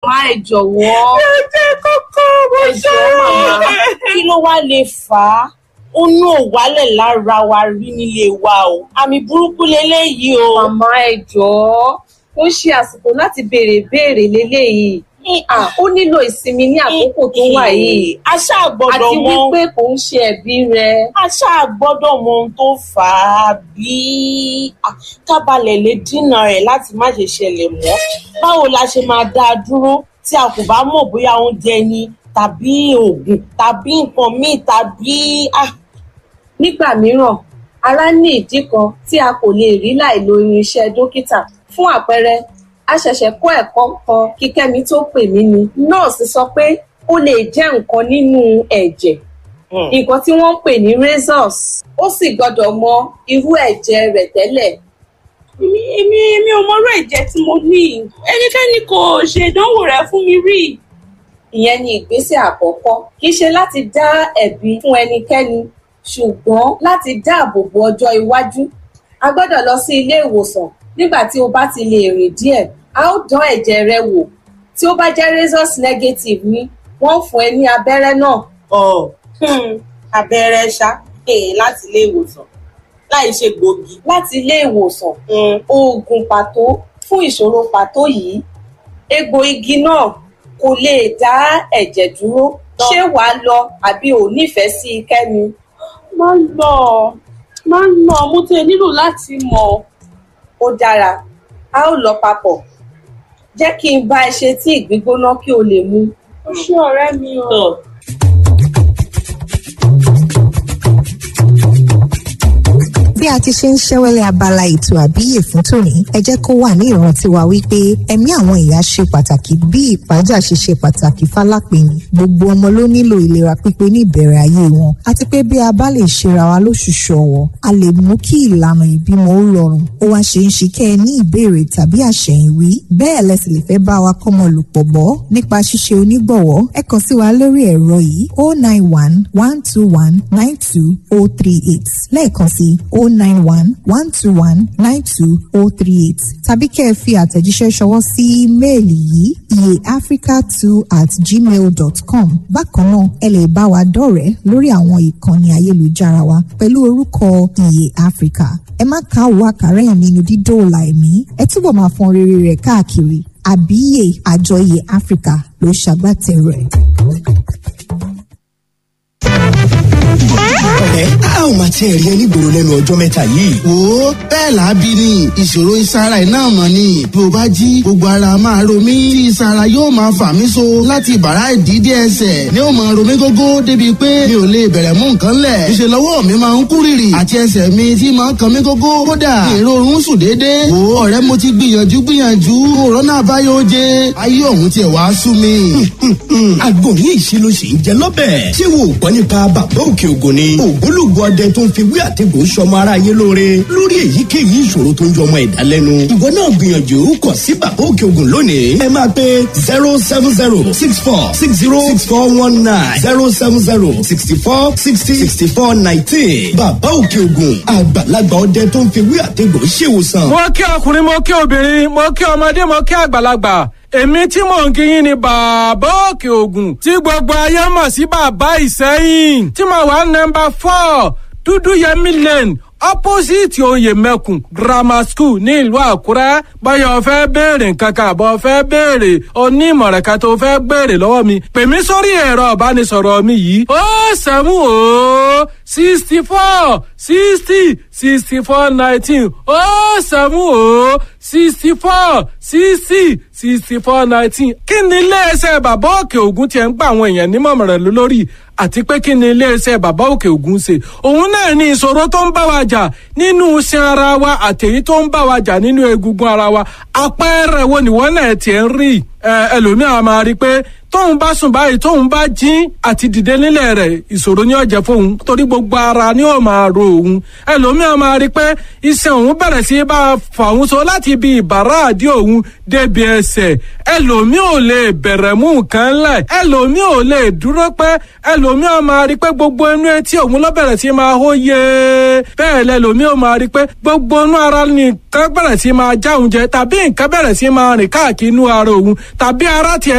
màmá ẹ jọ̀wọ́ ẹ jẹ́ kókó mo ẹ jọ̀ọ́ màmá kí ló wá lè fà á ó ní òwálẹ̀ lára wa rí nílé wa o àmì burúkú leléyìí o. màmá ẹ jọ̀ọ́ ó ṣe àsìkò láti béèrè béèrè léléyìí Ah, ó nílò ìsinmi ní àkókò tó wà yìí a ṣáà gbọ́dọ̀ àti mọ wípé kò ń ṣe ẹ̀bí rẹ a ṣáà gbọ́dọ̀ mọ ohun tó fà á bí ah, kábàlẹ̀ lè dínà rẹ̀ láti má ṣe ṣẹlẹ̀ mọ́ báwo la ṣe máa dá a dúró tí a kò bá mọ̀ bóyá oúnjẹ ni tàbí oògùn tàbí nǹkan míì tàbí ah, nígbà mìíràn ara ní ìdí kan tí a kò lè rí láì lo irinṣẹ́ dókítà fún àpẹẹrẹ a ṣẹ̀ṣẹ̀ kọ́ ẹ̀kọ́ kan kí kẹ́mi tó pè mí ni nọ́ọ̀sì sọ pé ó lè jẹ́ nǹkan nínú ẹ̀jẹ̀ hmm. nǹkan tí wọ́n ń pè ní razors ó sì gbọ́dọ̀ mọ irú ẹ̀jẹ̀ rẹ̀ tẹ́lẹ̀ èmi èmi èmi ò mọrú ẹ̀jẹ̀ tí mo ní ẹnikẹ́ni kò ṣe ìdánwò rẹ̀ fún mi rí ìyẹn ni ìgbésẹ̀ àkọ́kọ́ kì í ṣe láti dá ẹ̀bi fún ẹnikẹ́ni ṣùgbọ́n láti dáàbò bo ọjọ́ iwájú a gbọ́dọ̀ lọ sí ilé ìwòsàn nígbà tí o bá ti lè rìn díẹ̀ a ó dán ẹ̀jẹ̀ rẹ wò tí ó bá jẹ́ razors negative ni wọ́n fún ẹ ní abẹ́rẹ́ náà ọ hmm, abẹ́rẹ́ ṣá eh, láti ilé ìwòsàn láì ṣe gbòógì. láti ilé ìwòsàn Hmm. oògùn pàtó fún ìṣòro pàtó yìí egbò igi náà kò lè dá ẹ̀jẹ̀ dúró ṣé wàá lọ àbí ò nífẹ̀ẹ́ sí i kẹ́mi. máa ń lọ máa ń lọ mo tẹ nílò láti mọ̀ ó dára a ó lọ papọ̀ jẹ́ kí n bá ẹ ṣe tí ìgbígbóná kí o lè mu. ó ṣé ọ̀rẹ́ mi o. Tọ́. bí a ti ṣe ń ṣẹ́wẹ́lẹ́ abala ètò àbíyè fún tòní ẹ jẹ́ kó wà ní ìrántí wa wípé ẹ̀mí àwọn ìyá ṣe pàtàkì bí ìpájà ṣe ṣe pàtàkì fálápẹ̀yìn gbogbo ọmọ ló nílò ìlera pípé ní ìbẹ̀rẹ̀ ayé wọn àti pé bí a bá lè ṣera wa lóṣùṣù ọ̀wọ̀ a lè mú kí ìlànà ìbímọ ó rọrùn ó wá ṣe ń ṣe kẹ́ ẹ ní ìbéèrè tàbí àṣẹ̀yìnwí bẹ́ẹ̀ lẹ sì lè fẹ́ bá wa kọ́mọ lòpọ̀ bọ́ nípa ṣíṣe onígbọ̀wọ́ ẹ kàn sí wa lórí ẹ̀rọ yìí oh nine one one two one nine two oh three eight lẹ́ẹ̀kan sí oh nine one one two one nine two oh three eight tàbí kẹ́ ẹ fi àtẹ̀jíṣẹ́ ṣọwọ́ sí ímeèlì yìí iyeafrica two at gmail dot com bákan náà ẹ lè bá wa dọ̀rẹ́ lórí àwọn ìkànnì ayélujára wa pẹ̀lú orúkọ iye africa ẹ má ká òwò àkàrà ẹ̀ nínú dídóòlà ẹ̀mí ẹ túbọ̀ máa fọn rere rẹ̀ káàkiri àbíyè àjọ iye africa ló ṣàgbátẹrù ẹ̀. ọ̀rẹ́ a ò máa tiẹ̀ rí ẹ nígboro lẹ́nu ọjọ́ mẹ́ta yìí. wo bẹ́ẹ̀ lábí ni ìṣòro ìsara iná mọ̀ ni bí o bá jí gbogbo ara máa ro mí tí ìsara yóò máa fà mí so láti bàrá ìdídé ẹsẹ̀ ni ó máa ro mí gógó débi pé mi ò lè bẹ̀rẹ̀ mú nǹkan lẹ̀ ìṣe lọ́wọ́ mi máa ń kú rìrì àti ẹsẹ̀ mi tí máa ń kan mí gógó kódà èrò oorun sùn déédéé wo ọ̀rẹ́ mo ti gbìyànjú gbìyànjú òrónà àbáyọ oje ayé ọ̀hún tiẹ̀ wá sú mi. àgbo ní ìṣirò sì ń jẹ lọ́bẹ̀. ṣé wo ò gbọ́ nípa bàbá òkè ògùn ni. ògbólógbò ọdẹ tó ń fi wí àtẹ̀gbò sọmọ aráyé lóore lórí èyíkéyìí ìṣòro tó ń jọ ọmọ ẹ̀dá lẹ́nu. ìwọ náà gbìyànjú kàn sí bàbá òkè ògùn lónìí. ẹ máa pe zero seven zero six four six zero six four one nine zero seven zero sixty four sixty sixty four nineteen. bàbá òkè ògùn àgbàlagbà ọdẹ tó ń fi wí àtẹ̀gbò ṣèwòsàn. mo kí ọkùnrin mo kí obìnrin mo kí ọmọdé mo kí àgbàlagbà èmi tí mò ń kíyìn ni bàbá òkè ògùn tí gbogbo ayé mọ̀ sí bàbá ìsẹ́yìn tí mo wà nọmba four dúdú yẹmí lane opposite oyè mẹ́kùn grammar school ní ìlú àkúrẹ́ báyọ̀ fẹ́ béèrè nǹkan kan àbọ̀ fẹ́ béèrè onímọ̀ràn kan tó fẹ́ béèrè lọ́wọ́ mi pè mí sórí ẹ̀rọ ìbánisọ̀rọ̀ mi yìí ó sẹ́mu ó sixty four sixty sixty four nineteen ó sẹ́mu ó sixty four sixty sixty four nineteen kí ni iléeṣẹ́ bàbá òkè ògùn tiẹ̀ ń gba àwọn èèyàn nímọ̀ràn lórí àti pé kí ni iléeṣẹ́ bàbá òkè ògùn ṣe òun náà ní ìṣòro tó ń bá wa jà nínú iṣan ara wa àtẹ̀yí tó ń bá wa jà nínú egungun ara wa àpẹẹrẹ wo nìwọ náà tiẹ̀ ń rí ẹlòmíràn máa rí i pé tóun bá sùn báyìí tóun bá jí àti dìde nílẹ̀ rẹ̀ ìṣòro ní ọ̀jẹ̀ fóun torí gbogbo ara ni ó máa ro òun ẹlòmíràn máa rí i pé iṣan òun bẹ̀rẹ̀ sí bá a fà òun so láti ibi ìbàrá àdí òun débi ẹsẹ̀ ẹlòmíì ò lè bẹ̀rẹ̀ mú nǹkan lẹ̀ ẹlòmíì ò lè dúró pẹ́ ẹlòmíràn máa rí i pé gbogbo inú etí òun ló bẹ̀rẹ̀ sí máa hó yé bẹ́ẹ̀ lẹ́lòmíì ò máa rí i pé gbogbo inú ara nìkan bẹ̀rẹ̀ sí máa já òun jẹ tàbí nǹkan bẹ̀rẹ̀ sí máa rìn káàkiri inú ara òun tàbí ara tiẹ̀